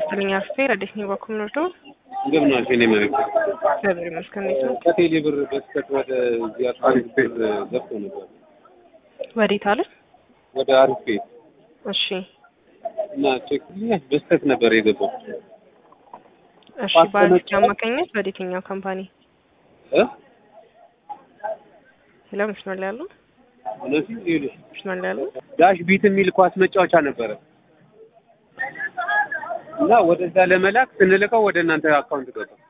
ይስጥልኝ አስቴ ረዴት ነኝ በኩል ነርዶ እንደምን ዋልሽ? እኔ መቤት እግዚአብሔር ይመስገን። እንዴት ነው? ከቴሌ ብር በስተት ወደ እዚህ አሪፍ ቤት ገብቶ ነበር ወዴት አለ? ወደ አሪፍ ቤት እሺ እና ቼክ በስተት ነበር የገባው እሺ። በአሪፍ አማካኝነት ወደ የትኛው ካምፓኒ እ ሄሎ፣ መስመር ላይ ያሉ እነዚህ ይኸውልሽ መስመር ላይ ያሉ ዳሽ ቢት የሚል ኳስ መጫወቻ ነበረ እና ወደዛ ለመላክ ስንልከው ወደ እናንተ አካውንት ገባ።